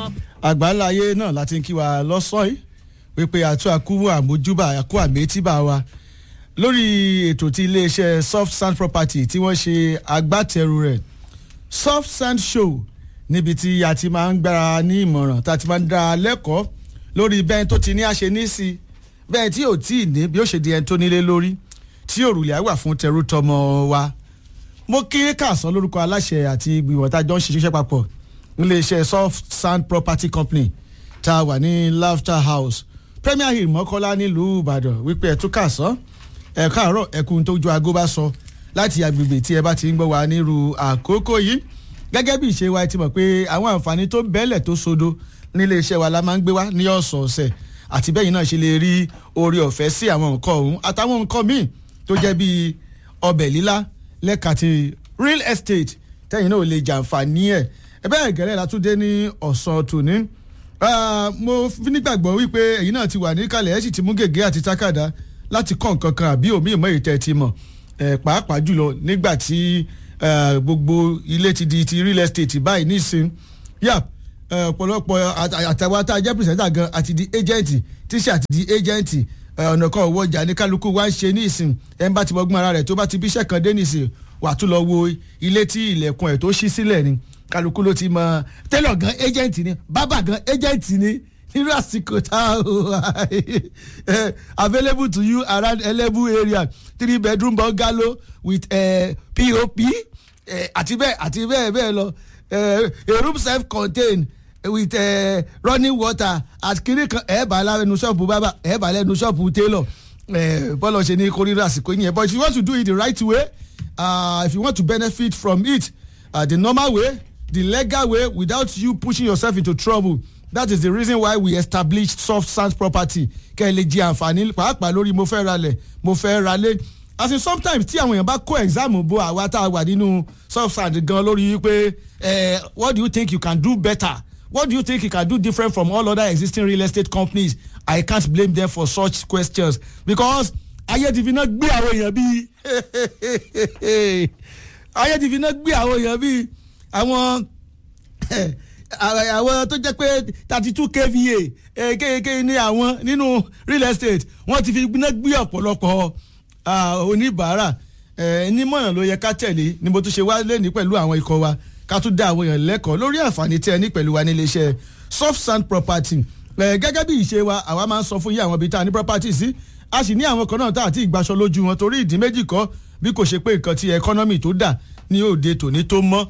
àgbáńláyé náà láti ń kí wa lọ́sàn-án yìí wípé àtú àkúwò àmójúbà àkú àmétíbà wa lórí ètò tí iléeṣẹ́ soft sand property tí wọ́n ṣe agbátẹrù rẹ̀ soft sand show níbi tí a ti máa ń gbára ní ìmọ̀ràn tá a ti máa ń dá a lẹ́kọ̀ọ́ lórí bẹ́ẹ̀ tó ti ní àṣẹ ní sí bẹ́ẹ̀ tí ò tí ì ní bí ó ṣe di ẹni tó nílé lórí tí òrùlé àgbà fún tẹrú tọmọ wa mo kí kàsán lórúkọ aláṣẹ àti ìgbìmọ̀ tá a jọ ń ṣiṣẹ́ papọ̀ níléeṣẹ́ soft sand property company tá a wà ní laughter house premier hill mọ́kọ́lá nílùú ìbàdàn wípé ẹ̀tún kàsán ẹ̀ káàárọ̀ ẹ̀kún tó ju aago bá sọ láti agbègbè tí ẹ bá ti ń gbọ́ wa nírú àkókò yìí gẹ́gẹ́ bí ìṣe wa ẹ ti mọ̀ pé àwọn àǹfààní tó bẹ́ẹ̀lẹ̀ tó sodo níléeṣẹ́ wa la máa ń gbé wá ní ọ̀sọ̀ọ̀sẹ̀ àti bẹ́yìn náà ṣe lè rí oore ọ̀fẹ́ sí àwọn nǹkan ọ̀hún àtàwọn nǹkan míì tó jẹ́ bíi ọbẹ̀ lílá lẹ́ka ti real estate tẹ́yìn náà ò lè jàǹfààní ẹ̀ ẹ bẹ́ẹ̀ gẹ́rẹ́ látúndé ní ọ̀sán tòní mo fi nígbàgbọ́ wípé ẹ̀yin náà ti wà níkàlẹ̀ ẹ̀ sì ti mú gègé àti tákàdá láti kọ́ nǹkan kan àbí òmí ìmọ̀ ètò ti mọ̀ pàápàá jùlọ nígbà tí gbogbo ilé ti di ti real estate báyìí nísìn yà ọ̀pọ̀lọpọ̀ àtàwọn tá a jẹ́ pìrìsẹ́ńtà gan àti di agent tíṣà àti di agent ọ̀nà kan òwò ọjà ní kálukú wá ń ṣe ní ìsìn ẹ̀ ń bá ti bọ́gbọ́n ara rẹ̀ tó bá ti bíṣẹ́ kan dé nìsín wà tún lọ wo ilé tí ilẹ̀kùn ẹ̀ tó ṣí sílẹ̀ ni kálukú ló ti mọ tẹ́lọ̀ gan agent ni bábà gan agent ni nínú àsìkò tá a available to you around elebu area three bedroom bungalow with uh, pop àti bẹ́ẹ̀ àti bẹ́ẹ̀ bẹ́ẹ̀ lọ a room self contained with uh, running water at kiri kan ẹ̀ bá lẹ́nu ṣọ́ọ̀bù bábà ẹ̀ bá lẹ́nu ṣọ́ọ̀bù tailor bọ́lá ṣe ní kórìíra àsìkò yẹn but if you want to do it the right way uh, if you want to benefit from it uh, the normal way the legal way without you pushing yourself into trouble that is the reason why we established soft sand property kẹ́ ẹ lè jẹ àǹfààní pàápàá lórí mo fẹ́ ralẹ̀ mo fẹ́ ralé as in sometimes tí àwọn èèyàn bá kó exam bo àwa tá a wà nínú soft sand gan lórí wípé what do you think you can do better what do you think you can do different from all other existing real estate companies i can't blame them for such questions because ayé ti fi náà gbé àwọn èèyàn bíi ayé ti fi náà gbé àwọn èèyàn bíi àwọn àwọn tó jẹ́ pé thirty two kva kéèké ní àwọn nínú real estate wọ́n ti fi náà gbé ọ̀pọ̀lọpọ̀ oníbàárà nímọ̀ràn ló yẹ ká tẹ̀lé ni mo tún ṣe wá lẹ́ni pẹ̀lú àwọn ikọ̀ wa ká tún dá àwọn èèyàn lẹ́kọ̀ọ́ lórí àǹfààní tí ẹ ní pẹ̀lú wa nílé iṣẹ́ soft sand property gẹ́gẹ́ bí ìṣe wa àwa máa ń sọ fún yí àwọn ibi tá a ní property sí a sì ní àwọn kan náà tá àti ìgbaṣọ lójú wọn torí ìdí méjì kọ́ bí kò ṣe pé nǹkan ti economy tó dà ní òde tòní tó mọ́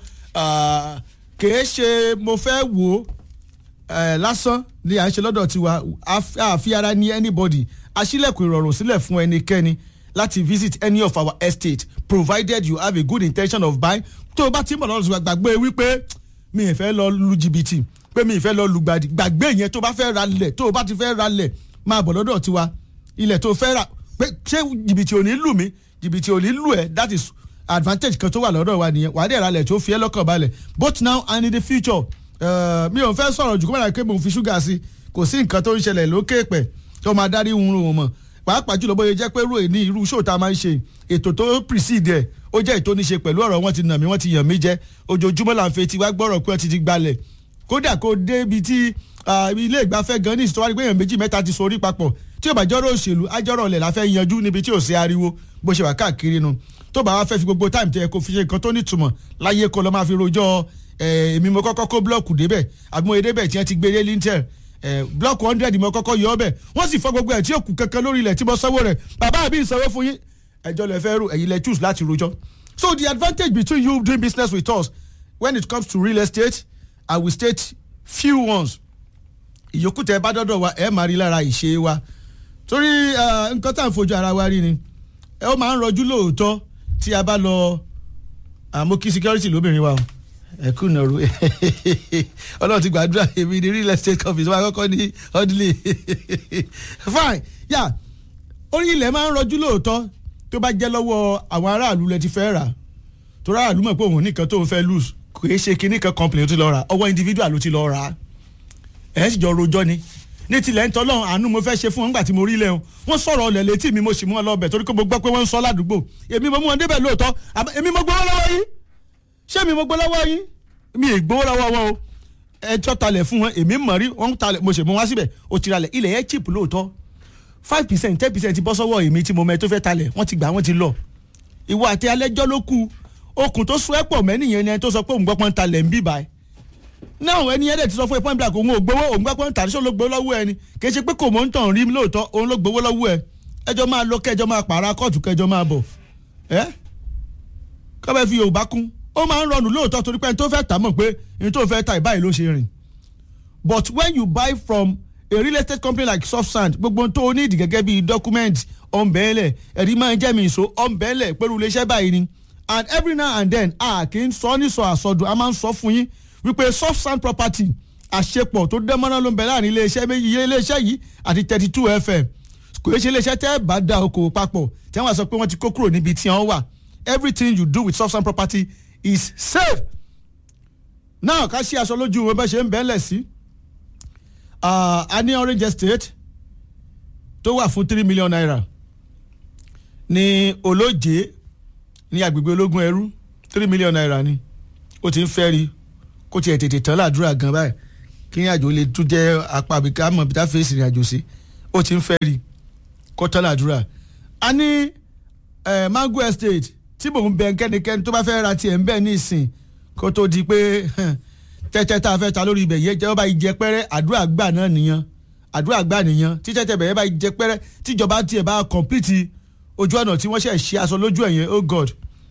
kìí ṣe mo fẹ́ wò ó lásán ni à ń ṣe lọ́dọ̀ tiwa àfi ara ní anybody aṣílẹ̀kùn ìrọ̀rùn sílẹ̀ fún ẹnikẹ́ni láti visit any of our estate provided you have a good intention of buying tó o bá ti mọ̀ lọ́dọ̀ tiwa gbàgbé wípé mi ì fẹ́ lọ lu jìbìtì pé mi ì fẹ́ lọ lùgbàdì gbàgbé yẹn tó bá fẹ́ ra lẹ̀ tó o bá ti fẹ́ ra lẹ̀ máa bọ̀ lọ́dọ̀ tiwa ilẹ̀ tó fẹ́ ra pé ṣé jìbìtì ò ní lù mí jìbìtì ò ní lù ẹ́ that is advantage kan tó wà lọ́dọ̀ wa nìyẹn wàá dẹ̀ ra lẹ̀ tó fi ẹ́ lọ́kàn balẹ̀ both now and in the future mi ò fẹ́ sọ̀rọ̀ jù kó má dà pé mo fi ṣúgà sí kò sí nǹkan tó ń ṣẹlẹ̀ lókè pẹ̀ tó máa dárí wúrun wọn mọ̀ pàápàá jùlọ bóyá jẹ́ pé rò ní irú show tá a máa ń ṣe ètò tó precede ẹ̀ ó jẹ́ ètò níṣe pẹ̀lú ọ̀rọ̀ wọn ti nà mí wọ́n ti yàn mí jẹ́ ojoojúmọ́ là ń fẹ́ ti wá gbọ́rọ̀ pé wọ́n ti ti gbalẹ̀ kódà kó dé ibi tí ilé ìgbafẹ́ gan ní ìsìtọ́wárí pé èèyàn méjì mẹ́ta ti sorí papọ̀ tí ò bá jọ́rọ̀ òṣèlú ajọ́rọ̀ ọ̀lẹ̀ la fẹ́ yanjú níbi tí ò sí ariwo bó ṣe wà káàkiri nu tó bá wá fẹ́ fi gbogbo táìmù tẹ kó fi ṣe nǹkan tó nítumọ̀ láyé kó lọ́ máa fi rojọ́ èmi mo kọ́kọ́ kó blọ́ọ̀kù débẹ̀ àbí mo yẹ débẹ̀ tí wọ́n ti gbé dé lintel blọ́ọ̀kù hundred mo kọ́kọ́ yọ ọ́bẹ̀ wọ́n sì fọ́ gbogbo ẹ̀ tí yóò kù kankan lórí ilẹ̀ tí mo sanwó rẹ̀ bàbá àbí ìsanwó fún yín ẹjọ́ lẹ fẹ́ rò ẹ̀yin lẹ choose láti rojọ́ so the advantage between you doing business with us when it comes to real estate i will state few ones ìyókù tẹ bá dọ́dọ̀ wa ẹ̀ máa rí lára ìṣe wa torí nǹkan tá à ń fojú ara wa rí ni ẹ ó máa ń rọjú lóòótọ́ tí a bá lọ àmókí security lóbìnrin wa o ẹ kú nàró ọlọ́run ti gbàdúrà èmi ní real estate office wa kọ́kọ́ ní ọdúnlé fine yà orí ilẹ̀ máa ń rọjú lóòótọ́ tó bá jẹ́ lọ́wọ́ àwọn aráàlú lẹ ti fẹ́ rà tó aráàlú mọ̀ pé òun nìkan tó ń fẹ́ lose kò é ṣe kinní kan complain ló ti lọ rà ọwọ́ individual ló ti lọ rà ẹ̀ sì jọ rojọ́ ni ní tilẹ̀ ń tọ́lọ́ àánú mo fẹ́ ṣe fún wọn nígbà tí mo rí lẹ́hìn wọ́n sọ̀rọ̀ ọ̀lẹ̀ létí mi mo sì mú wọn lọ́bẹ̀ torí pé mo gbọ́ pé wọ́n ń sọ ládùúgbò èmi mo mú wọn débẹ̀ lóòótọ́ èmi mo gbowó lọ́wọ́ yín ṣé mi mo gbowó lọ́wọ́ yín mi ì gbowó lọ́wọ́ wọn o ẹjọ́ talẹ̀ fún wọn èmi mọ̀ rí wọ́n talẹ̀ mo ṣe mú wá síbẹ̀ ó ti ralẹ̀ ilẹ̀ yẹn cheap lóòótọ́ five percent ten percent bọ́ sọ́wọ́ èmi tí mo mẹ́ tó fẹ́ talẹ̀ wọ́n ti gbà wọ́n ti lọ ìwọ àti alẹ́jọ́ ló kù okùn tó sún ẹ́ pọ̀ mẹ́nìyẹn ni ẹni tó sọ pé òun gbọ́ pọ́n talẹ̀ ń bì báyìí náà ẹni yẹn dẹ̀ ti sọ fún ẹ point blank òun ò gbowó òun gbọ́ pọ́n tàbí sọ ló gbowó lọ́wọ́ ẹni kì í ṣe pé kò mọ̀ ń tàn rí lóòótọ́ òun ló gbowó lọ́wọ́ ẹ ẹjọ́ máa lọ kẹjọ́ máa pààrà kóòtù kẹjọ́ máa bọ̀ ẹ́ kọ́bẹ̀ fi yorùbá kún ó máa ń rọrùn lóòótọ́ torí pé ẹni tó fẹ́ tà mọ̀ pé ẹni tó fẹ́ ta ìbáyìí ló ṣe rìn but when you buy from a real estate company like soft sand gbogbo tó o need gẹ́gẹ́ bíi document ọ̀nbẹ́ẹ̀lẹ̀ ẹ̀rí máa ń jẹ́ mi ìṣó ọ̀nbẹ́ẹ̀lẹ̀ pẹ̀lú iléeṣẹ́ báyìí ni and every now and then a kì í sọ ní sọ àsọdùn a máa ń sọ fún yín wípé soft sand property àṣepọ̀ tó dẹ́mọ́ná ló ń bẹ láàrin iléeṣẹ́ méjì iléeṣẹ́ yìí àti thirty two fm kò yẹ ṣe iléeṣẹ́ tẹ́ bá da okòwò papọ̀ tí wọ́n sọ pé wọ́n ti kó kúrò níbi tí wọ́n wà everything you do with soft sand property is safe. now ká ṣí aṣọ lójú wọn bá ṣe ń bẹ́ẹ̀lẹ̀ sí a ní orange estate tó wà fún three million naira ní olóje ní agbègbè ológun ẹrú three million naira ni ó ti ń fẹ́ rí kó tiẹ̀ tètè tán ládùúrà gan báyìí kí ní àjò lè tún jẹ́ apá àbíká mọ̀ bí tá fèsì ìrìn àjò sí ó ti ń fẹ́ rí kó tán ládùúrà a ní mango estate tí mò ń bẹ kẹ́nikẹ́ni tó bá fẹ́ ra tiẹ̀ ń bẹ̀ ní ìsìn kó tó di pé tẹ́tẹ́ tá a fẹ́ ta lórí ibẹ̀ yẹn jẹ́ bá jẹ pẹ́rẹ́ àdúrà gbà náà nìyẹn àdúrà gbà nìyẹn tí tẹ́tẹ́ bẹ̀rẹ̀ bá jẹ pẹ́rẹ́ tíjọba tiẹ̀ bá complete ojú ọ̀nà tí wọ́n ṣẹ̀ ṣe aṣọ lójú ẹ̀yẹn oh god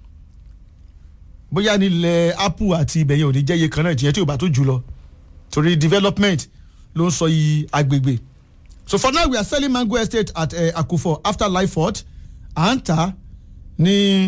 bóyá nílẹ̀ apple àti ibẹ̀ yẹn ò ní jẹ́ iye kan náà jìyẹn tí ò bá tó jù lọ torí development ló ń sọ yìí agbègbè so for now we are selling mango estate at uh, akufo after life fort à ń tà ní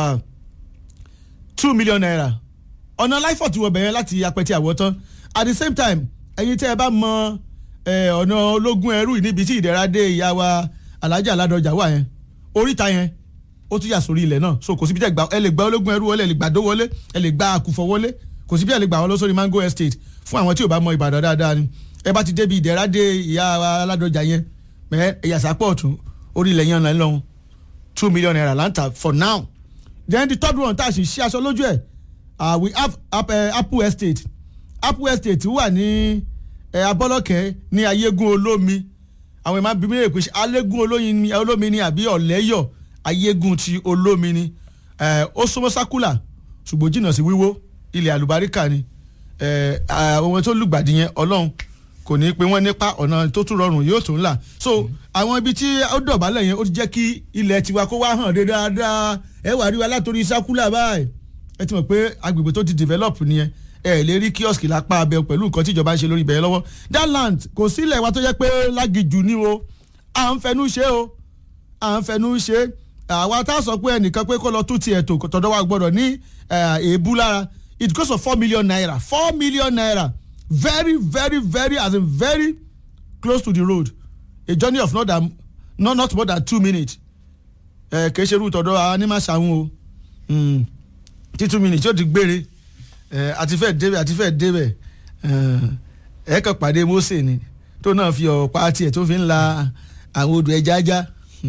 two million naira ọ̀nà life fort wọ̀ bẹ̀yẹn láti apẹ̀tẹ̀ àwọ̀tán at the same time ẹ̀yin tẹ́ ẹ bá mọ ọ̀nà ológun ẹrú níbi tí ìdẹ̀ra dé ìyá wa alájà aládọjà wà yẹn oríta yẹn ó tún yà sórí ilẹ̀ náà so kò síbi tẹ́ ẹ lè gba ológun ẹrú wọlé ẹ lè gba dó wọlé ẹ lè gba àkùfọ̀ wọlé kò síbi ẹ lè gbà wọn lọ sórí mango estate fún àwọn tí ò bá mọ ìbàdàn dáadáa ni ẹ bá ti débi ìdẹ̀ra dé ìyá aládọjà yẹn ẹ ẹ̀yà sápọ̀ ọ̀tún orí ilẹ̀ yẹn lọ́hùn two million naira lanta for now then the third one tá a sì ṣe aṣọ lójú ẹ̀ uh, we have uh, apple estate apple estate wà ní uh, abọ́lọ́kẹ́ ní ayégun olómi àwọn ìmáà bíbí rẹ̀ pé alégún olómi ni àbí ọ̀lẹ́yọ̀ ayégun ti olómi ni ó súnmọ́ sákúlà ṣùgbọ́n jìnnà sí wíwó ilẹ̀ àlùbáríkà ni ohun tó lùgbàdì yẹn ọlọ́run kò ní pé wọ́n nípa ọ̀nà tó tún rọrùn yóò tún là so àwọn ibi tí ó dọ̀bálẹ̀ yẹn ó ti jẹ́ kí ilẹ̀ tiwa kó wá hàn dé dáadáa ẹ wà rí wa látòrí sákúlà báyìí ẹ ti mọ̀ pé agbègbè tó ti develop nìyẹn ẹ lè rí kíọ́sì lápá abẹ pẹ̀lú nǹkan tí ìjọba ń ṣe lórí ibẹ̀ yẹn lọ́wọ́ that land kò sílẹ̀ wa tó jẹ́ pé lágìjù ni o à ń fẹnu ṣe o à ń fẹnu ṣe àwa tá a sọ pé ẹnìkan pé kó lọ tún tiẹ̀ tó tọ̀dọ̀ wa gbọ́dọ̀ ní èébú lára it goes for four million naira four million naira very very very as in very close to the road a journey of not than not not more than two minutes ẹ kì í ṣe irú tọ̀dọ̀ animaṣàwọn o tí two minutes yóò ti gbére ẹ àti fẹ́ débẹ̀ àti fẹ́ débẹ̀ ẹ kàn pàdé Mósè ni tó náà fi ọ̀pá tiẹ̀ tó fi ń la àwọn odò ẹja já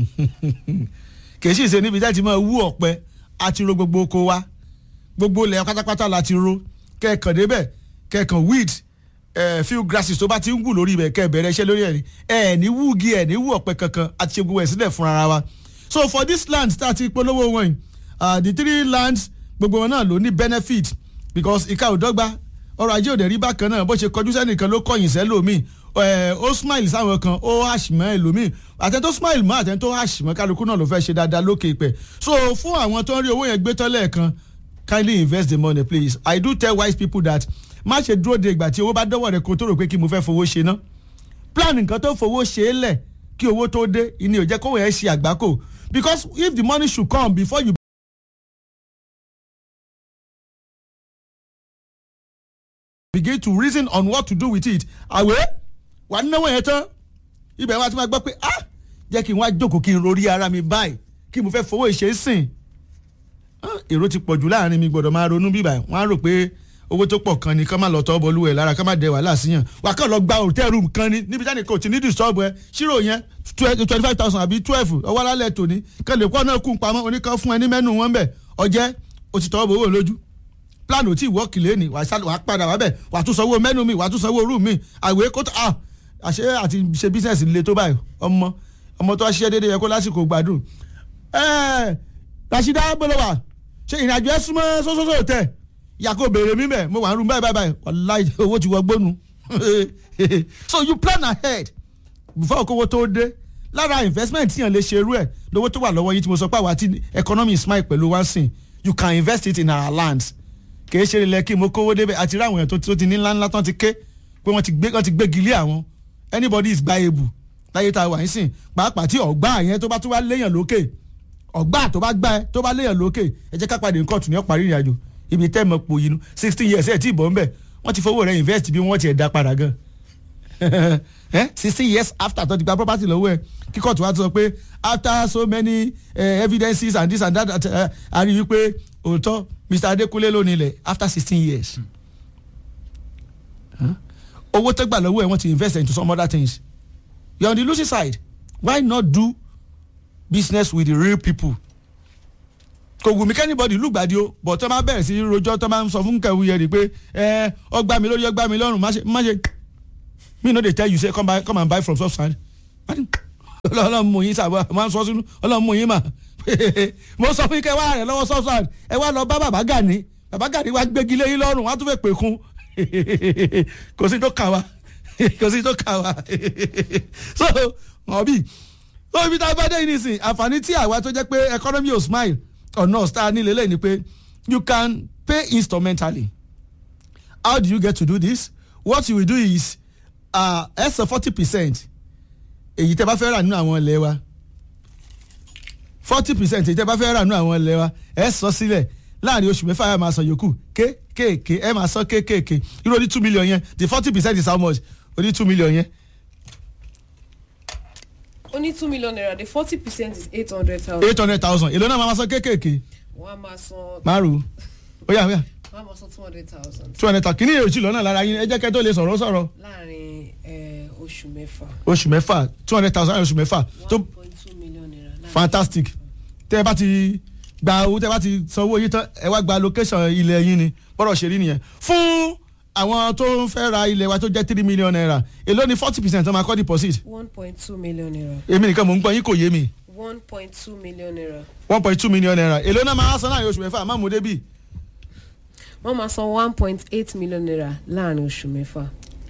kì í sì ṣe níbi láti máa wú ọ̀pẹ àti ro gbogbo oko wa gbogbo ilẹ̀ pátápátá láti ro kẹ́ẹ̀kan débẹ̀ kẹ́ẹ̀kan weed uh, few grasses tó bá ti ń wù lórí ibẹ̀ kẹ́ ẹ bẹ̀rẹ̀ iṣẹ́ lórí ẹ̀ ni ẹ̀ ní wúgi ẹ̀ ní wú ọ̀pẹ kankan àti ṣe gbogbo ẹ̀ sílẹ̀ fún ara wa so for this land tá a ti polówó wọn yìí uh, the three lands gbogbo wọn náà ló ní benefit because ìka ò dọ́gba ọrọ̀ ajé òde rí bákan náà bó ṣe kọjú sẹ́nìkan ló kọ̀yìn sẹ́lòmíì ó smile sáwọn kan ó àṣìmọ́ ẹlòmíì àtẹ̀tó smile mọ́ àtẹ̀tó àṣìmọ́ kálukú náà ló fẹ́ ṣe dáadáa lókè ìpẹ́ so fún àwọn tó ń rí owó yẹn gbé tán lẹ́ẹ̀kan kindly invest the money please i do tell wise people that má ṣe dúró de ìgbà tí owó bá dọ́wọ́ rẹ̀ kó tó rò pé kí mo fẹ́ fowó ṣe ná plan nǹkan tó fowó ṣe é lẹ̀ kí owó tó dé ìní ò jẹ́ kówó yẹn ṣe àgbákò because if the money should come before you. begin to reason on what to do with it àwẹ̀ wà náwó yẹn tán ibẹ̀ wá ti máa gbọ́ pé ah jẹ́ kí n wá jókòó kí n rorí ara mi báyìí kí mo fẹ́ fowó ìṣe sìn èrò ti pọ̀jù láàrin mi gbọ́dọ̀ máa ronú bíbà wọ́n á rò pé owó tó pọ̀ kan ni ká má lọ tọ́ bọ́lú ẹ̀ lára ká má dẹ wàhálà síyàn wà kàn lọ gba hotel room kan ni níbi táni kò tí ní disturb ẹ ṣírò yẹn twenty five thousand àbí twelve ọwọ́ alálẹ̀ tòní kàn lè kọ́ náà kún pamọ́ oníkan fún ẹ ní mẹ́nu wọn bẹ̀ ọjẹ́ o ti tọ́ bọ̀ owó lójú plan ò tí ì wọ́ọ̀kì lé ní wàá sá- wàá padà wá bẹ̀ wàá tún sanwó mẹ́nu mi wàá tún sanwó rú mi àwé kó tó ah àṣé àti ṣe business le tó báyìí ọmọ ọmọ tó wá ṣiṣẹ́ déédéé yẹ kó lásìkò gbádùn ẹ Rasheeda bọ́lọ́wà ṣe ìrìnàjò ẹ súnmọ́ sọ́sọ́sọ́ tẹ̀ yàgò béèrè mi bẹ̀ mo wà ń rún báyìí báyìí báyìí wàláì owó ti wọ gbónu so you plan ahead before kówó tó dé lára investment tíyàn lè ṣe irú ẹ̀ lówó tó wà lọ́wọ́ yìí tí mo sọ pé àwa tí economy smile pẹ̀lú one thing you can invest it in our lands kìí ṣe ilẹ̀ kí mo kówó débẹ̀ àti rí àwọn èèyàn tó tó ti ní ńláńlá tán ti ké pé wọ́n ti gbé wọ́n ti gbégi lé àwọn anybody is buyable láyé tá a wà ń sìn pàápàá tí ọ̀gbá yẹn tó bá tún wá léèyàn lókè ọ̀gbá tó bá gbá ẹ tó bá léèyàn lókè ẹ jẹ́ ká pàdé nǹkan tún ní ọ̀parí ìrìn àjò ibi tẹ́ mọ̀ pò yìí nu sixteen years ẹ̀ tí ì bọ̀ ń bẹ̀ wọ́n ti fowó rẹ̀ invest bí wọ́n ti ẹ̀ dá padà gan sixteen years after tó ti gba property lọ́wọ́ ẹ̀ kíkọ́ tó wá sọ pé after so many uh, evidences and this and that uh, a rí i pé òótọ́ Mr. Adekunle ló nílẹ̀ after sixteen years owó tó gbà lọ́wọ́ ẹ̀ wọ́n ti invest into some other things you are on the losing side why not do business with the real people kò wù mí kẹ́nìbọ̀dì lùgbàdì o bọ̀ tó máa bẹ̀rẹ̀ sí í rojọ́ tó máa ń sọ fún kẹ̀wé yẹn rí pé ẹ ọgbà mi lórí ọgbà mi lọ́rùn má ṣe má ṣe me no dey tell you say come buy come and buy from soft sand ọlọ́run mú yín sábà máa ń sọ sínú ọlọ́run mú yín mà mo sọ fún kẹ́ wá rẹ̀ lọ́wọ́ soft sand ẹ wá lọ bá bàbá Gani bàbá Gani wá gbégi lé yín lọ́rùn wá tún fẹ́ pè kún kò sí tó kà wá kò sí tó kà wá so ọ̀bí so ibi tá a bá dé yìí nísìn àǹfààní tí àwa tó jẹ́ pé economy ò smile ọ̀nà star nílé lẹ́yìn ni pé you can pay instrumentally how do you get to do this what you will do is ẹ sọ forty percent èyí tẹ́ bá fẹ́ rà nínú àwọn ilẹ̀ wa forty percent èyí tẹ́ bá fẹ́ rà nínú àwọn ilẹ̀ wa ẹ sọ sílẹ̀ láàrin oṣù mẹ́fà ẹ máa san yòókù kéékèèké ẹ máa san kéékèèké irú oní two million yẹn the forty percent is how much oní two million yẹn only two million naira the forty percent is eight hundred thousand. eight hundred thousand èlò náà máa san kéékèèké wọ́n á máa san márùn ó yà wíyà wọ́n á máa san two hundred thousand two hundred thousand kìíní èrò ìjìlọ náà lára yín ẹ jẹ́ kẹ́ tó lè sọ̀rọ̀ sọ̀rọ̀ láàrin eh, oṣù mẹ́fà oṣù mẹ́fà two hundred thousand oṣù mẹ́fà tó one point two million naira. láàrin fantastic tẹ́ ẹ bá ti gba owó tẹ́ ẹ bá ti san owó yín tán ẹ wá gba location ilẹ̀ yín ni bọ́dọ̀ ṣe rí nìyẹn fún àwọn tó ń fẹ́ ra ilẹ̀ wa tó jẹ́ three million naira èló ni forty percent tó máa kọ́ deposit one point two million naira èmi nìkan mò ń gbọ́ yín kò yé mi one point two million naira one point two million naira èló náà máa san láàrin oṣù mẹ́fà má mú débì wọ́n máa san one point eight million naira láàrin oṣù mẹ́fà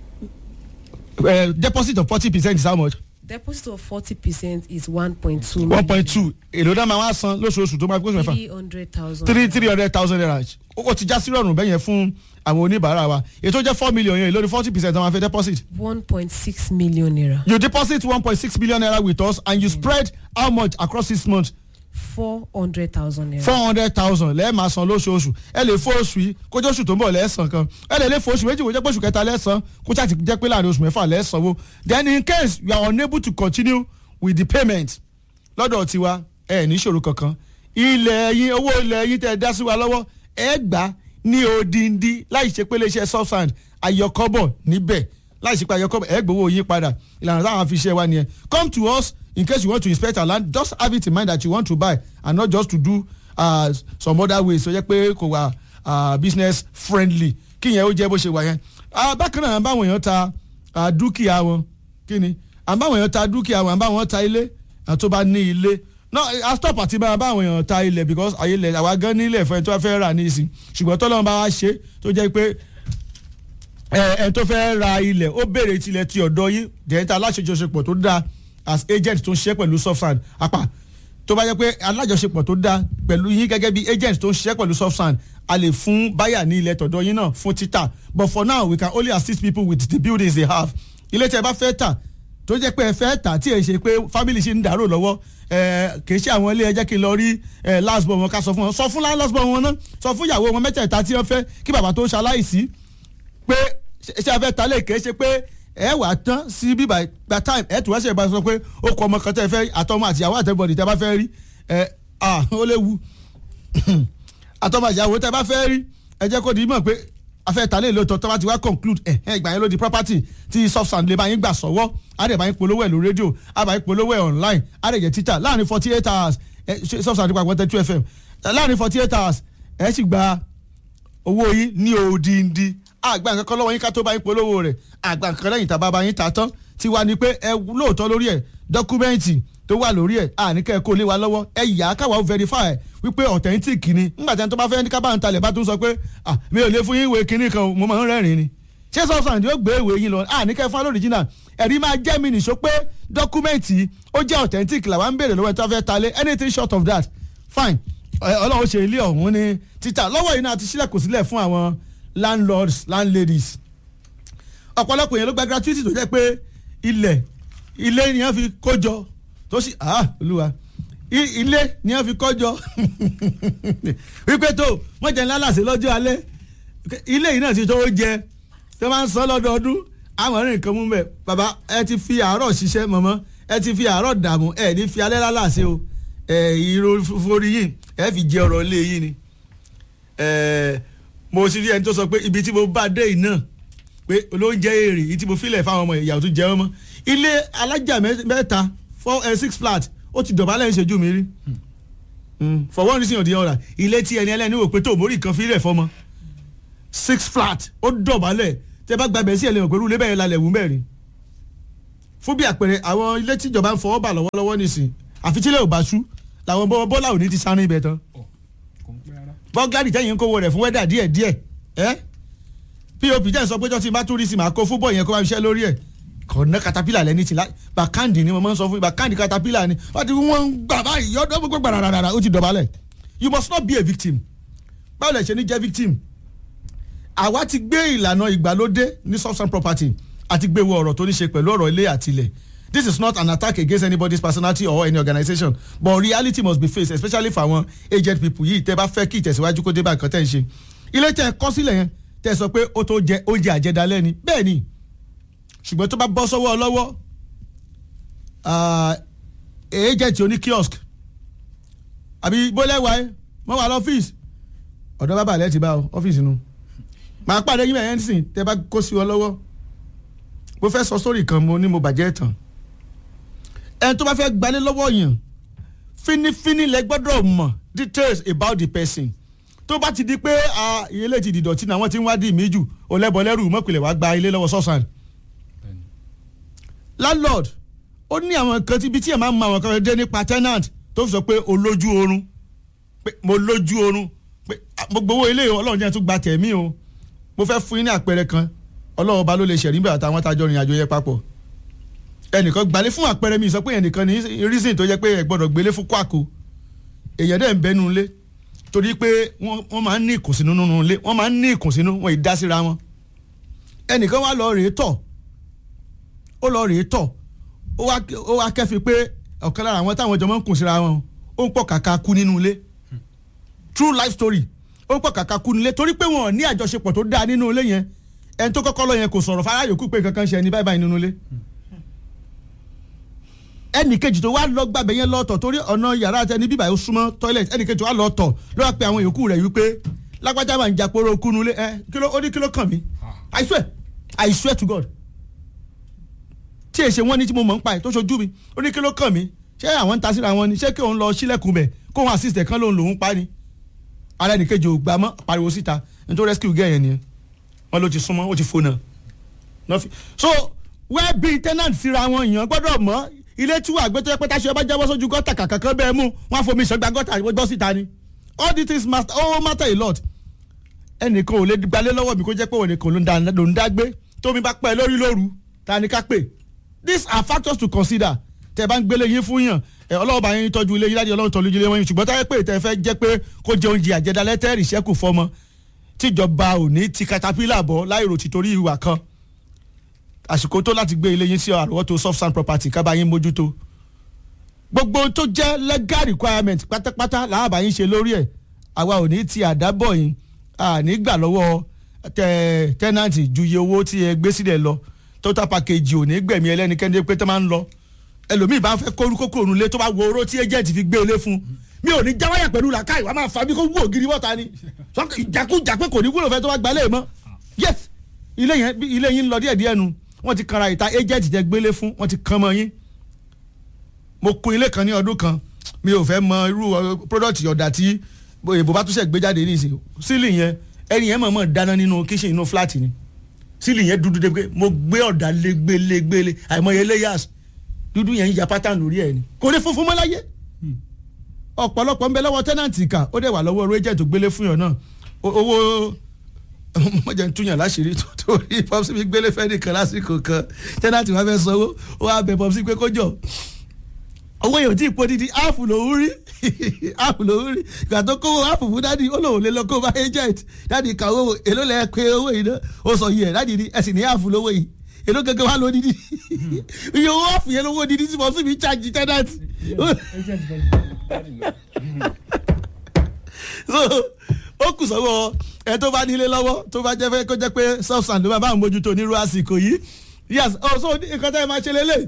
Eh, deposit of forty percent is how much deposit of forty percent is one point two one point two èló náà máa wá san lóṣooṣù tó máa kó oṣù mẹ́fà three hundred thousand three three hundred thousand naira ó ti já sí rọrùn bẹ́yẹn fún àwọn oníbàárà wa ètò jẹ́ four million yẹn èló ni forty percent àwọn afẹ́ deposit one point six million naira you deposit one point six million naira with us and you spread how much across six months four hundred thousand naira. four hundred thousand lẹ́ẹ̀ máa san lóṣooṣù ẹ lè fún oṣù yìí kójú oṣù tó ń bọ̀ lẹ́ẹ̀sán kan ẹ lè lè fún oṣù méjì kó jẹ́ pé oṣù kẹta lẹ́ẹ̀sán kó ṣáà ti jẹ́ pé láàrin oṣù mẹ́fà lẹ́ẹ̀sánwó then in case you are unable to continue with the payment lọ́dọ̀ tiwa ẹ ní ìṣòro kankan ilẹ̀ yín owó ilẹ̀ yín tẹ́ ẹ dá sí wa lọ́wọ́ ẹ gbà ní odindi láì ṣe pé iléeṣẹ́ subsand ayọkọ́bọ̀ níbẹ̀ láì ṣe pé ayọkọ́bọ̀ ẹ gbowó yín padà ìlànà táwọn fi ṣe wa nìyẹn come to us in case you want to inspect our land just have it in mind that you want to buy and not just to do uh, some other ways so jẹ́ pé kò wà uh, business friendly kí yẹn ó jẹ́ bó ṣe wà yẹn. Ah, bákan náà báwọn èèyàn ta ah, dúkìá wọn kí ni àbáwọn èèyàn ta dúkìá wọn àbáwọn ta ilé àti tó bá ní ilé no a stop àti bá báwọn èèyàn ta ilẹ̀ because ayé ilẹ̀ àwa gan ní ilẹ̀ fún ẹ tó fẹ́ rà ní ìsìn ṣùgbọ́n tọ́lọ́run bá wá ṣe tó jẹ́ pé ẹ ẹ tó fẹ́ ra ilẹ̀ ó béèrè tilẹ̀ ti ọ̀dọ́ yín dẹ̀ẹ́ta aláṣejọṣepọ̀ tó dáa as agent tó ń ṣiṣẹ́ pẹ̀lú softsand apá tó bá jẹ́ pé alájọṣepọ̀ tó dáa pẹ̀lú yín gẹ́gẹ́ bí agent tó ń ṣiṣẹ́ pẹ̀lú softsand a lè fún báyà ní ilẹ̀ tọ̀dọ̀ yín náà fún títà but for now we can only assist people with the buildings they have ilé tí ẹ bá fẹ́ tà tó jẹ́ pé ẹ fẹ́ tà tí ẹ ṣe pé family ṣe ń dàrú lọ́wọ́ ẹ kì í ṣe àwọn ilé ẹ jẹ́ kí n lọ rí ẹ last born wọn ká sọ fún wọn sọ fún last born wọn náà sọ fún ìyàwó wọn mẹ́tẹ̀ẹ̀ta tí wọ́n fẹ́ kí bàbá tó ṣaláìsí pé ṣe afẹ́ ta lè ké ṣe pé ẹ wà tán sí bíbá gba time ẹ tún wá ṣe ìbá sọ pé ó kọ ọmọ kan tẹ fẹ́ àtọmọ àtìyàwó àtẹbọdì tẹ bá fẹ́ rí ẹ à ó léwu àtọmọ àtìyàwó tẹ bá fẹ́ rí ẹ jẹ́ kó di mọ̀ pé afẹ́ ta lè lóòótọ́ tó bá ti wá conclude ẹ ẹ ìgbà yẹn ló di property tí soft sand lè bá yín gbà sọ́wọ́ á dẹ̀ bá yín polówó ẹ̀ lórí rédíò á bá yín polówó ẹ̀ online á dẹ̀ jẹ́ títà láàrin forty eight hours ẹ soft sand nípa àgbọ̀ntẹ́ two fm láàrin forty eight hours ẹ sì gba owó yín ní òdìndí àgbà nǹkan kan lọ́wọ́ yín ká tó bá yín polówó rẹ̀ àgbà nǹkan lẹ́yìn tàbá bá yín ta tán ti wá ní pé ẹ lóòótọ́ lórí ẹ̀ dọ́kúmẹ́ǹtì tó wà lórí ẹ̀ àníkẹ́ kó lé wa lọ́wọ́ ẹ yà á káwa ó verify wípé authentic ni nígbà tí ẹni tó bá fẹ́ ní ká bá ń talẹ̀ bá tún sọ pé ah mi ò lè fún yín ìwé kinní kan mo máa ń rẹ́rìn ni ṣé sọ́sàn yóò gbé ìwé yín lọ àníkẹ́ fún alóríjìnà ẹ̀rí máa jẹ́ mi nìṣó pé dọ́kúmẹ́ǹtì ó jẹ́ authentic làwa ń béèrè lọ́wọ́ ẹ̀ tó fẹ́ talẹ̀ anything short of that fine ọlọ́run ṣe ilé ọ̀hún ní títà lọ́wọ́ yìí náà ti sílẹ̀ kò sílẹ̀ fún àwọn landlords landladies ọ̀pọ̀lọpọ̀ yẹn ló gba gratuity tó jẹ́ pé ilẹ̀ ilé ni wọ́n fi kó jọ tó sì ah olúwa ilé ni wọ́n fi kó jọ wípé tó wọ́n jẹ́ lálàsẹ̀ lọ́jọ́ alẹ́ ilé yìí náà ti tó jẹ tó máa ń sọ lọ́dọọdún àwọn ọ̀rìn nǹkan mú bẹ́ẹ̀ bàbá ẹ ti fi àárọ̀ ṣiṣẹ́ mọ̀mọ́ ẹ ti fi àárọ̀ dààmú ẹ ní fi alẹ́ lálàsẹ̀ o ẹ ìró forí yìí ẹ fi jẹ ọ̀rọ̀ ilé yìí ni mo sì rí ẹni tó sọ pé ibi tí mo bá dé yìí náà pé olóúnjẹ èrè yìí tí mo filẹ̀ fáwọn ọmọ ìyàwó tó jẹ ọmọ ilé alájà mẹ́ta four uh, six flat ó ti dọ̀bálẹ̀ ń ṣojú mi rí for one reason or the other ilé tí ẹni ẹlẹ́ni wò pé tó mórí kan filẹ̀ fọmọ six flat ó dọ̀bálẹ̀ tẹ bá gbàgbẹ́ sí ẹlẹ́wọ̀n pẹ̀lú ilé bẹ́ẹ̀ lálẹ́ wù mẹ́rin fún bí àpẹẹrẹ àwọn ilé tíjọba ń fọwọ́ bà lọ́wọ́lọ́wọ́ nìsín àfi tílẹ̀ ò bá ṣú làwọn bọ́lá òní ti sáré ibẹ̀ tán bọ́gárì tẹ́yìn ń kówó rẹ̀ fún wẹ́dà díẹ̀ díẹ̀ ẹ́ pop jẹ́ sọ pé tó ti bá tún rí sí màá kó fúbọ̀ yẹn kó máa ṣiṣẹ́ lórí ẹ̀ kọ̀ọ̀nà katapila lẹ́ni ti bàkàndì ni mo máa ń sọ fún yín bàkàndì katapila ni wọ́n ti wọ́n ń gbà báyìí yọ́dọ̀ gbogbo gbàràràrà ó ti dọ̀bálẹ̀ you must not be a victim báwo lẹ ṣe ní jẹ́ victim àwa ti gbé ìlànà ìgbàlódé ní substance property àti gbé wo ọ̀rọ̀ tó ní ṣe pẹ̀lú ọ̀rọ̀ ilé àtilẹ̀ this is not an attack against anybody's personality or any organisation but reality must be faced especially for àwọn aged people yìí tẹ́ bá fẹ́ kí ìtẹ̀síwájú kó dé bá nǹkan tẹ́ ń ṣe ilé tẹ́ kọ́ sílẹ̀ yẹn tẹ́ sọ pé ó tó jẹ oúnjẹ àjẹdálẹ́ ni bẹ́ẹ̀ ni ṣùgbọ́n tó bá bọ́ sọ́wọ́ lọ́wọ́ agent oní kiosk àbí bólẹ́wà ẹ mọ́ wà lọ́fíìsì ọ̀dọ́ bàbá àlẹ́ ti bá ọ ọ́fíìsì nu màá pàdé yín bẹ̀yẹn nísìn tẹ́ bá kó sí ọ lọ́wọ́ mo fẹ́ sọ sórí kan mo ní mo bàjẹ́ tán ẹni tó bá fẹ́ gbalé lọ́wọ́ yẹn fínífíní lẹ gbọ́dọ̀ mọ̀ details about the person tó bá ti di pé ilé ti dìdọ̀tí náà wọ́n ti ń wá dì mí jù olẹ́bọ̀lẹ́rù mọ̀pìlẹ̀ wá gba ilé lọ́wọ́ sọ́sàn. landlord ó ní àwọn kan tí ibi tí ẹ̀ máa ń mọ àwọn kan dé nípa tenant tó fi sọ pé o lójú oorun pé mo lójú oorun pé mo gbowó ilé ọlọ́run jẹ́ tún gba tẹ̀mí o mo fẹ́ fún yín ní àpẹẹrẹ kan ọlọ́run ọba ló lè ṣẹ̀rí bẹ́ẹ̀ àtàwọn tájọ́ rìn àjò yẹ papọ̀ ẹnìkan gbalé fún àpẹẹrẹ mi sọ pé ẹnìkan ní reason tó jẹ́ pé ẹ gbọ́dọ̀ gbélé fún kwako èèyàn dẹ̀ ń bẹ́nu ilé torí pé wọ́n máa ń ní ìkùnsínú nínú ilé wọ́n máa ń ní ìkùnsínú wọn ì dá síra wọn ẹnìkan wá lọ rèé tọ̀ ó lọ rèé tọ̀ ó wá kẹ́fi pé ọ̀kan lára àwọn táwọn jọmọ́ ń kùn síra wọn ó ń pọ̀ kàkà kú nínú ilé true life story ó ń pọ̀ kàkà kú nínú ilé torí pé wọn ò ní àjọṣepọ̀ tó dáa nínú ilé yẹn ẹni tó kọ́kọ́ lọ yẹn kò sọ̀rọ̀ fara yòókù pé kankan ṣe ẹni báyìí báyìí nínú ilé ẹnì kejì tó wá lọ gbàgbé yẹn lọ́tọ̀ torí ọ̀nà yàrá àtẹni bíbà yóò súnmọ́ toilet ẹnì kejì tó wá lọ́tọ̀ ló wá pe àwọn yòókù rẹ̀ wípé lágbájá máa ń jàporó kúnú lé ẹ kíló ó ní kíló kàn mí I swear I swear to God tí èsè wọn ní tí mo mọ̀ ń pa ẹ̀ tó ṣojú mi ó ní kíló kàn mí ṣé àwọn ń ta síra wọn ni ṣé kí òun lọ sílẹ̀kùn bẹ̀ kó wọn assist ẹ̀ kán lòun lòun pa ni ara ẹnì kejì ò gbà mọ́ pariwo síta nítorí rescue gẹ̀ yẹn ni wọn ló ti súnmọ́ ó ti fona so wẹ́ẹ́ bí tenant síra wọn èèyàn gbọ́dọ̀ mọ̀ ilé tí wàá gbé tó yẹ pé táṣe ọba jábọ́ sójú gọ́tà kàkà kan bẹ́ẹ̀ mú wọn á fomi ìṣọ́gbà gọ́tà gbọ́ síta ni all these things matter oh matter a lot ẹnìkan ò lè gbalé lọ́wọ́ mi kó jẹ́ pé òun nìkan ló ń dá gbé tómi bá pẹ́ lórí lóru ta ni ká pè these are factors to consider tẹ bá ń gbélé yín fún yàn ẹ ọlọ́wọ́ bá yín tọ́jú ilé yín láti ọlọ́run tọ́jú ilé wọn yín ṣùgbọ́n táyé pé tẹ fẹ́ jẹ́ pé kó jẹ oúnjẹ àjẹdálẹ́ tẹ́rì ṣẹ́kù fọmọ tíjọba ò ní ti katapila bọ̀ láìrò ti torí ìwà kan àsìkò tó láti gbé ilé yín sí àrùwọ́tò soft sand property kábà yín mójútó gbogbo tó jẹ́ legal requirement pátápátá làábà yín ṣe lórí ẹ̀ àwa ò ní ti àdábọ̀ yín àní gbà lọ́wọ́ tẹ́nàntì ju iye owó tí ẹ gbé sílẹ̀ lọ total package ò ní gbẹ̀mí ẹlẹ́nikẹ́ni pé tó máa ń lọ ẹlòmíì bá fẹ́ kórú kókó òrùlé tó bá wo oró tí agent fi gbé ilé fún mi ò ní jáwáyà pẹ̀lú làkàì wàá máa fa bí kò wú ògiri bọ́ta ni ìjàkújà pé kò ní wúlò fẹ́ tó bá gbalẹ̀ mọ́ yes ilé yẹn ilé yín lọ díẹ̀ díẹ̀ nu wọ́n ti kanra ìta agent jẹ gbélé fún wọ́n ti kan mọ́ yín mo kun ilé kan ní ọdún kan mi ò fẹ́ mọ irú product ọ̀dà tí èbó bá túnṣe gbé jáde nísìnyí ceiling yẹn ẹni yẹn mọ̀ọ́mọ̀ dáná nínú kíṣìn inú fúláàtì ni sílì yẹn dúdú dé pé mo gbé ọ̀dà légbélégbélé àìmọye layers dúdú yẹn ń ya pátá lórí ẹ̀ ni kò ní funfun mọ́ láyé ọ̀pọ̀lọpọ̀ ń bẹ lọ́wọ́ tẹ́nàntì kà ó dẹ̀ wà lọ́wọ́ rẹ́jẹ̀ tó gbélé fún yàn náà O- owó mọ̀jẹ̀ ń túyàn láṣìírí tó torí pọ́psí mi gbélé fẹ́ nìkan lásìkò kan tẹ́nàntì wá fẹ́ sanwó ó wá bẹ pọ́psí pé kó jọ owó yóò tí ì po didi áàfù lòún rí áàfù lòún rí ìgbà tó kówó áàfù fún dádì ó lòun lè lọ kó bá agent dádì kà owó èló lẹ pé owó yìí náà ó sọ yìí ẹ dádì ní ẹsìn ní áàfù lówó yìí èló gẹ́gẹ́ wá ló didi iye owó áàfù yẹn lówó didi tí mo sì fi charge tẹ́nàntì so ó kù sọ́wọ́ ẹ tó bá nílé lọ́wọ́ tó bá jẹ́ fẹ́ kó jẹ́ pé substance ló máa bá àwọn mójútó nírú àsìkò yìí yes oh so nǹkan tẹ́ ẹ máa ṣe lélẹ̀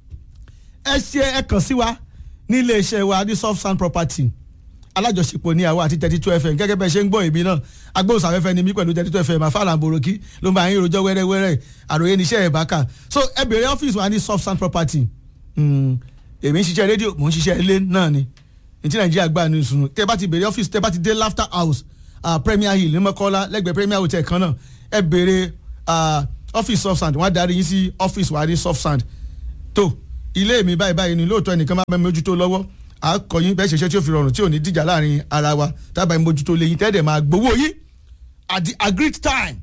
ẹ ṣe ẹ kàn sí wa ní ilé iṣẹ́ wa ní soft sand property alájọṣepọ̀ ní àwa àti thirty two fm gẹ́gẹ́ bẹ́ẹ̀ ṣe ń gbọ́ èmi náà agbóhùnsáfẹ́fẹ́ ni mí pẹ̀lú thirty two fm àfàlà àbòròkí ló ń bá yín rojọ́ wẹ́rẹ́wẹ́rẹ́ àròyé níṣẹ́ ẹ̀ bá kà so ẹ bèrè ọ́fíìsì wa ní soft sand property Mm, èmi ń ṣiṣẹ́ rédíò mò ń ṣiṣẹ́ ilé náà ni ní ti nàìjíríà gbà ní ìsúnú tẹ́ bá ti bèrè ọ́fíìsì tẹ́ bá ti dé laughter house uh, premier hill ní mọ́kọ́lá lẹ́gbẹ̀ẹ́ premier hotel kan náà ẹ bèrè uh, ọ́fíìsì soft sand wọ́n á darí yín sí ọ́fíìsì wa ní soft sand tó ilé mi báyìí báyìí ni lóòótọ́ ẹnìkan máa bẹ mójútó lọ́wọ́ à á kọ́ yín bẹ́ẹ̀ ṣẹṣẹ́ tí ó fi rọrùn tí ò ní dìjà láàrin ara wa tábà yín mójútó lẹ́yìn tẹ́ẹ̀dẹ̀ máa gbowó yín at the agreed time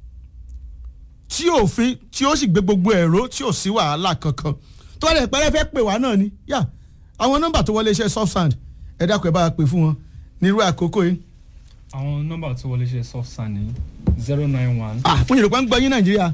tí òfin tí ó sì gbé gbogbo ẹ̀rọ tí ò sí wàhálà kankan tó wà lè pẹ́rẹ́ fẹ́ pè wá náà ni yá àwọn nọ́mbà tó wọlé iṣẹ́ soft sand ẹ dákun ẹ bá wa pè fún wọn nírú àkókò yìí. àwọn nọ́mbà tó wọlé ṣe soft sand ní zero nine one. ah fún yorùbá ń gbọ́ yín nàìjíríà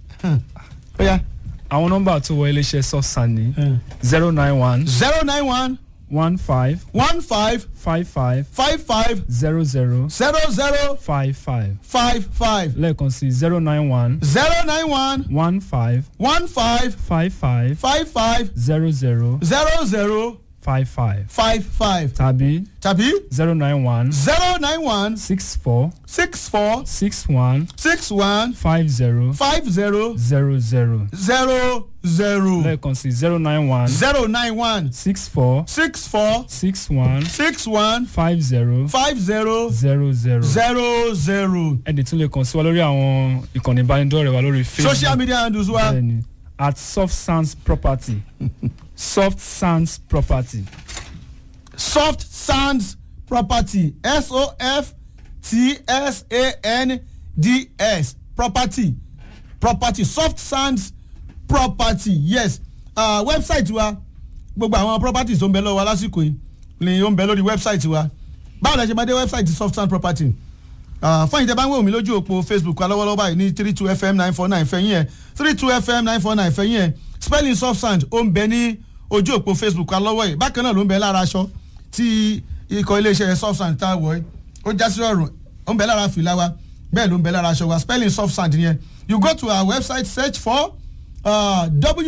ó yá àwọn nọ́mbà tó wọlé ṣe soft sand ní zero nine one zero nine one one five one five five five five five zero zero zero zero five five five five lẹ́ẹ̀kan sí zero nine one zero nine one one five one five five five five five zero zero zero zero five five five five tàbí tàbí zero nine one zero nine one six four six four six one six one five zero five zero zero zero zero zero lẹ́ẹ̀kan sí zero nine one zero nine one six four six four six one six one five zero five zero zero zero. zero zero. ẹ̀dẹ̀ tún lè kàn sí wa lórí àwọn ìkànnì ìbánidọ́rẹ̀ẹ́ wa lórí facebook social media handles wa bẹ́ẹ̀ni at soft sands property soft sands property soft sands property s o f t s a n d s property property soft sands property yes uh, website wa gbogbo àwọn properties tó ń bẹ lọ́wọ́ wa lásìkò yìí ni ó ń bẹ lórí website wa báwo la ṣe máa dé website soft sands property uh, fún ìjẹba ń wò mí lójú òpó facebook wa lọ́wọ́lọ́wọ́ báyìí ní three two fm nine four nine fẹ̀yìn ẹ̀ three two fm nine four nine fẹ̀yìn ẹ̀ spelling soft sand ó ń bẹ ní ojú òpó facebook wa lọ́wọ́ yìí bákan náà ló ń bẹ lára aṣọ tí ikọ̀ iléeṣẹ́ soft sand tá a wọ̀ ẹ́ ó já sí ọ̀rùn ó ń bẹ lára fìlà wa bẹ́ẹ̀ ló ń bẹ lára aṣọ wa spelling soft sand yẹn you go to our website search for uh,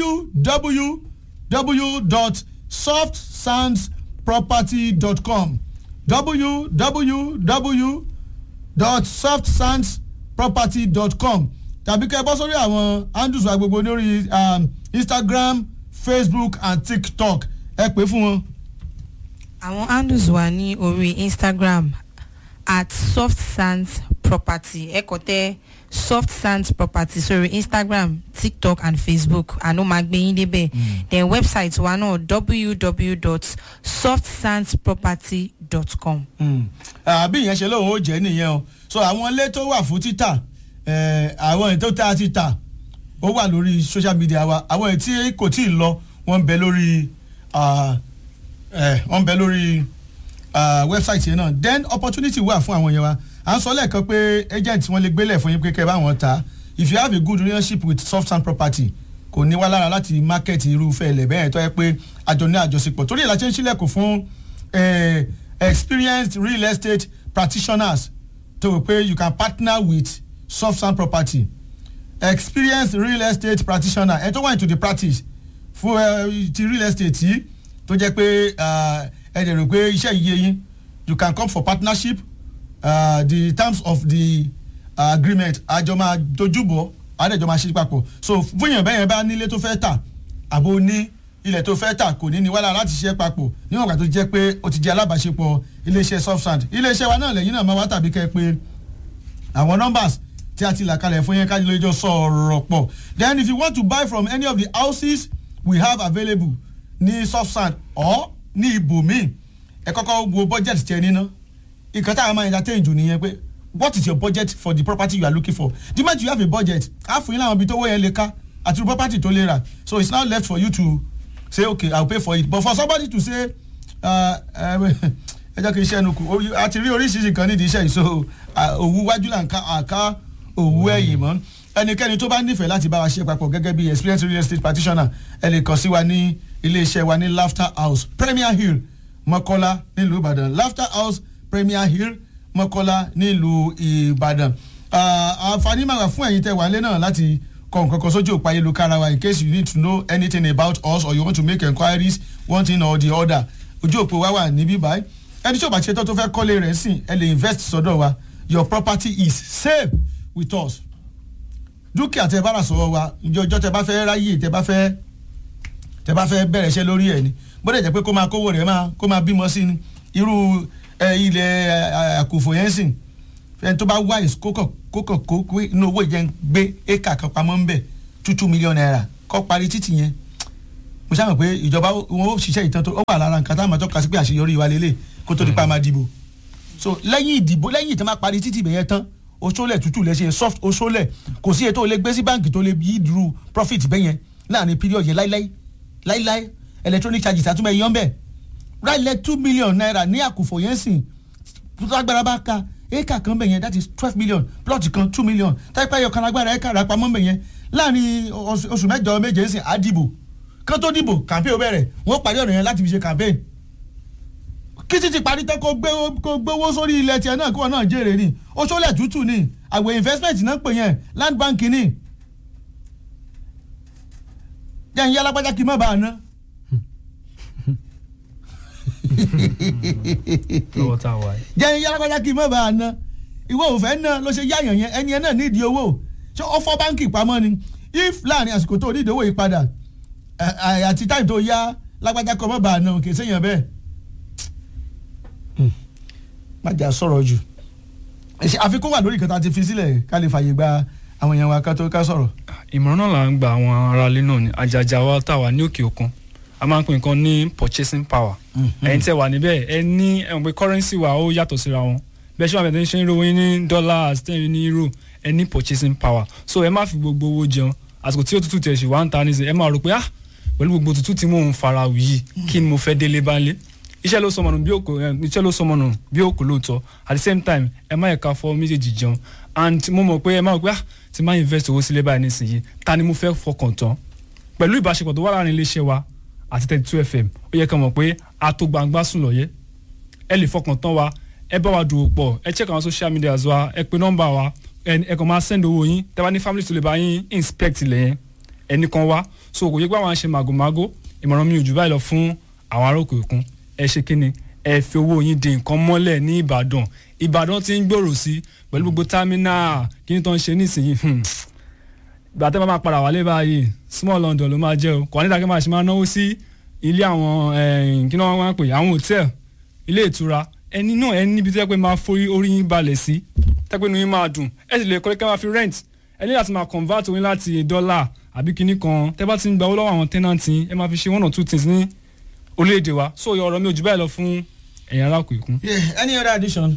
www.softsandsproperty.com www softsandsproperty.com tàbí kẹ́ ẹ bọ́ sórí àwọn handles wa gbogbo lórí um, instagram facebook and tiktok ẹ pè fún wọn. àwọn handles wà ní orí instagram at soft sands property ẹ kọ tẹ soft sands property sórí instagram tiktok and facebook àná máa gbé yín débẹ̀ then website wa náà www.softsandsproperty.com. àbí ìyẹn ṣe lóun ó jẹ́ nìyẹn o so àwọn ilé tó wà fún títà eh, àwọn ètò tá a ti tà ó wà lórí social media wa àwọn ètí kò tí ì lọ wọ́n ń bẹ lórí ah, eh, wọ́n ń bẹ lórí ah, website yẹn náà then opportunity wà fún àwọn yẹn wa à ń sọ lẹ́ẹ̀kan pé agent wọn lè gbélé fún yín pé kẹ́ ẹ bá wọn ta if you have a good relationship with soft sand property kò ní wá lára láti market irúfẹ́ ilẹ̀ bẹ́ẹ̀ tó yẹ pé àjọ ní àjọṣepọ̀ torí ìlàjẹ́ ń sílẹ̀kùn fún eh, experienced real estate practitioners tó wò pé you can partner with soft sand property experienced real estate practitioner ẹ tó wà into the practice fún ẹ ti real estate yìí tó jẹ́ pé ah, ẹ dẹ̀ rò pé iṣẹ́ yìí yé yín you can come for partnership uh, the terms of the uh, agreement àjọ máa dojúbọ̀ àdẹ̀jọ máa ṣe papọ̀ so fún èèyàn bẹ́ẹ̀ yẹn bá nílé tó fẹ́ tà àbò ní ilẹ̀ tó fẹ́ tà kò ní ní wàhálà láti ṣe papọ̀ níwọ̀n ìgbà tó jẹ́ pé ó ti jẹ́ alábàáṣepọ̀ iléeṣẹ́ soft sand iléeṣẹ́ wa náà lẹ́yìn náà máa wá tàbí kẹ́ ẹ pé àwọn numbers tí a ti là kalẹ̀ fún yẹn ká lè jọ sọ̀rọ̀ pọ̀ then if you want to buy from any of the houses we have available ní soft sand or ní ibòmíì ẹ kọ́kọ́ wo budget tẹ níná ìkan táwọn máa entertain jù nìyẹn pé what is your budget for the property you are looking for the moment you have a budget á fún yín láwọn ibi tó wọ́ yẹn lè ká àti irú property tó lè rà so it's now left for you to say okay i will pay for it but for somebody to say uh, uh, ẹ jẹ́ kí n ṣe ẹnu kù Ó- a ti rí oríṣiríṣi kan nídìí iṣẹ́ yìí so uh, òwú wájú là ń ká àká òwú ẹ̀yìn mọ́ ẹnikẹ́ni tó bá nífẹ̀ẹ́ láti bá wa ṣe papọ̀ gẹ́gẹ́ bí experienced real estate practitioner ẹ lè kàn sí wa ní iléeṣẹ́ wa ní laughter house premier hill mọ́kọ́lá nílùú ìbàdàn laughter house premier hill mọ́kọ́lá nílùú ìbàdàn Ah, àǹfààní máa wà fún ẹ̀yin tẹ́ wà lé náà láti kọ nǹkan kan sójú òpá ayélujára wa in case you need to know anything about us or you want to make enquiries one thing or the other ojú òpó wa wà níbí báyìí ẹni tí ò bá ṣe tán tó fẹ́ kọ́lé rẹ̀ sìn ẹ lè invest sọ́dọ̀ wa your property is safe with us dúkìá tẹ bá rà sọ́wọ́ wa ǹjẹ́ ọjọ́ tẹ bá fẹ́ ráyè tẹ bá fẹ́ tẹ bá fẹ́ bẹ̀rẹ̀ iṣẹ́ lórí ẹ̀ ni bóde jẹ́ pé kó máa kówó rẹ̀ máa kó máa bímọ sí ni irú ẹ, ilẹ̀ ẹ, àkùfò yẹn sìn ẹni tó bá wáyé kókàn kókàn kó kó inú owó yẹn gbé éka kan pamọ́ ńbẹ̀ two two million naira kọ́ parí títì yẹn mo ṣàmọ̀ pé ìjọba wọn ó ṣiṣẹ́ ìtàn tó ó wà lára nǹkan táwọn àmọ́ tọ́ka sí pé àṣeyọrí wa lélẹ̀ kó tó di pa máa dìbò so lẹ́yìn ìdìbò lẹ́yìn ìtàn máa parí títì bẹ̀yẹn tán oṣoolẹ̀ tútù lẹ́sẹ̀ soft oṣoolẹ̀ kò sí ètò olè gbé sí báǹkì tó lè yí dúró profit bẹ́yẹn láàrin period yẹn láíláí láíláí electronic charges àtúmọ̀ ẹ̀yán bẹ́ẹ̀ ráìlẹ̀ two million naira ní àkùfọ̀ yẹn sìn lágbára bá ka éka kan bẹ̀ yẹn that is twelve million plot kan two million táìpẹ́ yọ kan lágbára éka rà pamọ́ bẹ̀ yẹn láàrin oṣù oṣù mẹ́jọ méje ń sìn á dìbò kán tó dìbò campaign ó bẹ̀rẹ̀ wọ́n parí ọ̀rọ̀ yẹn láti fi ṣe campaign kí títí parí tán kó gbé kó gbówó sórí ilẹ̀ tiẹ̀ náà kí wọ́n náà jèrè ni oṣoolẹ̀ tútù ni àwẹ̀ investment náà pè yẹn land bank ni jẹ́ ń yá lápájá kí n má bàa ná. lọ́wọ́ tá a wà yìí. jẹ́ ń yá lápájá kí n má bàa ná ìwọ ò fẹ́ ná ló ṣe yáyàn yẹn ẹni yẹn náà nídìí owó ṣé ó fọ́ báńkì pamọ́ ni if láàrin àsìkò tó nídìí owó yìí padà ẹ- ẹ- àti táyì tó yá lágbájá kọ́ má bàa ná kì í séyàn bẹ́ẹ̀. má jà sọ̀rọ̀ jù Ṣé àfikún wà lórí ìkẹta ti fi sílẹ̀ ká lè fààyè gba àwọn èèyàn wa ká tó ká sọ̀rọ̀. ìmọ̀ràn náà là ń gba àwọn aráalé náà ní àjàjà wa tá a wà ní òkè òkun a máa ń pè nǹkan ní purchasing power ẹ̀yin tẹ́ wà níbẹ̀ ẹ ní ẹ̀wọ̀n pé currency wa ó yàtọ̀ síra wọn bẹ́ẹ̀ ṣé wàá bẹ̀rẹ̀ ṣe ń rówó yín ní dollars tẹ́ ẹ ní euro ẹ ní purchasing power so ẹ má fi gbogbo owó jẹun àsìkò tí òtútù tẹ̀ ṣì wá ń ta nísìnyí ẹ máa rò pé ah pẹ̀lú gbogbo òtútù tí mò ń fara wù yìí kí ni mo fẹ́ délé bá lé iṣẹ́ ló sọmọnù bí òkò ẹ, iṣẹ́ ló sọmọnù bí òkò lóòótọ́ at the same time ẹ má yẹ ká fọ méjèèjì jẹun and mo mọ̀ pé ẹ má rò pé ah ti máa invest owó sílé báyìí nísìnyí ta ni mo fẹ́ fọkàn tán pẹ̀lú ìbáṣepọ̀ tó wà láàrin iléeṣẹ́ wa àti thirty two fm ó yẹ ká mọ̀ pé a tó gbangba sùn lọ́yẹ́ ẹ lè fọkàn tán wa ẹ bá wa dòwò pọ̀ ẹ check àwọn social media wa ẹ pe nọ́mbà wa ẹ ẹ kàn máa send owó yín tẹ́ bá ní family tó lè bá yín inspect ilẹ̀ yẹn ẹnì kan wá so kò yẹ pé àwọn àṣẹ màgòmágó ìmọ̀ràn mi ò jù báyìí lọ fún àwọn ará òkè òkun ẹ ṣe kí ni ẹ fi owó yín di nǹkan mọ́lẹ̀ ní ìbàdàn ìbàdàn ti ń gbòòrò sí pẹ̀lú gbogbo támínà kí ni tó ń ṣe nísìnyí hmm. ìgbà tẹ́ bá máa padà wálé báyìí small london ló máa jẹ́ o kò ní ìdákẹ́ máa ṣe máa náwó sí ilé àwọn eh, kí ni wọ́n máa ń pè àwọn hòtẹ́ẹ̀lì ilé ìtura ẹni náà ẹni níbi tó yẹ pé máa forí orí yín balẹ̀ sí tẹ́pẹ́ inú yín máa dùn ẹ sì lè kọ́ kẹ́ máa fi rent ẹ ní láti máa convert oyin láti dọ́là àbí kinní kan tẹ́ bá ti ń gba owó lọ́wọ́ àwọn tenant yín ẹ máa fi ṣe one or two things ní orílẹ̀-èdè wa so ọ̀rọ̀ mi ò jù báyìí lọ fún ẹ̀yin ará òkè òkun. Yeah, any other addition?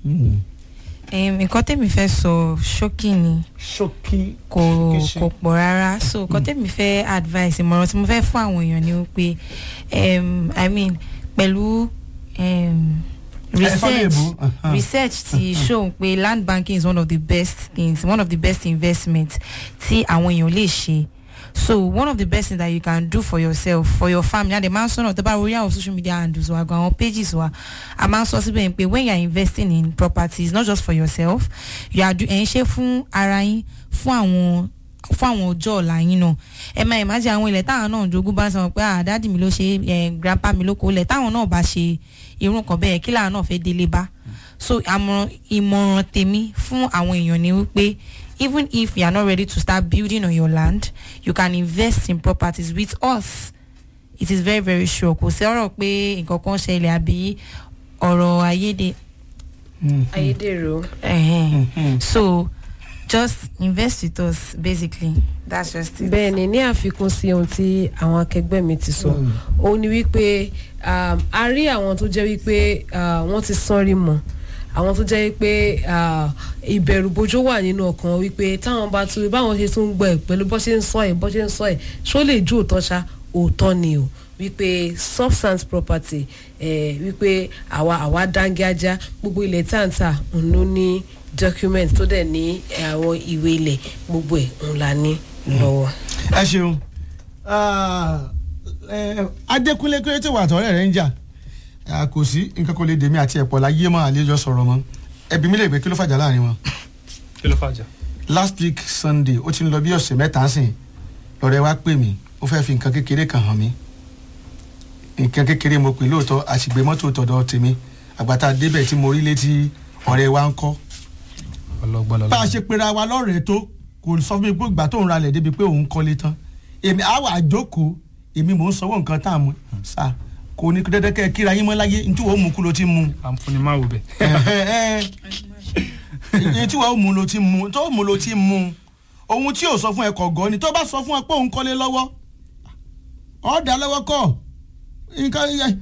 Em, nǹkan tèmi fẹ́ sọ ṣókí ni ṣókí. kò Ṣókí. kò pọ̀ rárá so nǹkan tèmi fẹ́ advice ìmọ̀ràn tí mo fẹ́ fún àwọn èèyàn ni wípé em, i mean pẹ̀lú em, research research ti show pé land banking is one of the best things one of the best investments tí àwọn èèyàn lè ṣe so one of the best things that you can do for yourself for your family and the man sọ̀nà tó bá orí àwọn social media handles wa gan àwọn pages wa a máa ń sọ síbẹ̀ pé when you are investing in properties not just for yourself you are do ẹ̀ ń ṣe fún ara yín fún àwọn fún àwọn ọjọ́ ọ̀la yín náà ẹ máa imagine àwọn ilẹ̀ táwọn náà jogún bá ń sọ pé ah dáàdì mi ló ṣe ẹ grandpa mi ló kó lẹ̀ táwọn náà bá ṣe irú nǹkan bẹ́ẹ̀ kí làwọn náà fẹ́ délé bá so àmọ̀ràn ìmọ̀ràn tèmi fún àwọn èèyàn ni wípé even if you are not ready to start building on your land you can invest in properties with us it is very very sure kò sí ọ̀rọ̀ pé nǹkan kan ṣẹlẹ̀ àbí ọ̀rọ̀ ayéde ayédèrú Ẹ̀hẹ́n. so just invest with us basically that's just it. bẹ́ẹ̀ ni ní àfikún sí ohun tí àwọn akẹgbẹ́ mi ti sọ òun ni wípé um, a rí àwọn tó jẹ́ wípé uh, wọ́n ti sọ́rí mọ́ àwọn tó jẹ́ wípé uh, ìbẹ̀rùbojo wà nínú ọkàn wọn wípé táwọn bá tún báwọn ṣe tún gbọ́ ẹ̀ pẹ̀lú bó ṣe ń sọ ẹ̀ bó ṣe ń sọ ẹ̀ ṣó lè ju òótọ́ ṣá òótọ́ ni o wípé substance property eh, wípé àwa àwa dángájá gbogbo ilẹ̀ táǹtà òun ló ní document tó dẹ̀ ní eh, àwọn ìwé ilẹ̀ gbogbo ẹ̀ òun la ní lọ́wọ́. ẹ ṣeun Ah, eh, adékúnlé kéré tí wà tọ́rẹ́ rẹ̀ ń jà Ah, kò sí nǹkan kò lè dèmí àti ẹ̀pọ̀ láyé mọ́ àlejò sọ̀rọ̀ mọ́ ẹbí mi lè gbé kí ló fàjà láàrin wọn. kí ló fàjà. last week sunday ó ti ń lọ bí ọ̀sẹ̀ mẹ́ta sìn lọ́rẹ́ wá pè mí ó fẹ́ fi nǹkan kékeré kan hàn mí nǹkan kékeré mo pè lóòótọ́ àṣìgbé mọ́tò tọ̀dọ̀ tèmi àgbàtà débẹ̀ tí mo rí létí ọ̀rẹ́ wa ń kọ́ ọlọgbọlọ. bá a ṣe pera wa lọ́rẹ̀ẹ́ tó kò sọ fún mi pé ìgbà tó ń ralẹ̀ débi pé òun kọ́lé tán èmi àwa àjókòó èmi mò ń sanwó nǹkan tá a mú sa kò ní dẹ́dẹ́ kẹ́ ẹ kíra yín mọ́ láyé ní tí wọ́n mú kú ló ti mú àǹfọ̀nì máa wò bẹ̀. ní tí wọ́n mú ló ti mú tó mú ló ti mú ohun tí ò sọ fún ẹ kọ̀ gọ́ ni tó bá sọ fún ẹ pé òun kọ́lé lọ́wọ́ ọ̀ dá lọ́wọ́ kọ́ nǹkan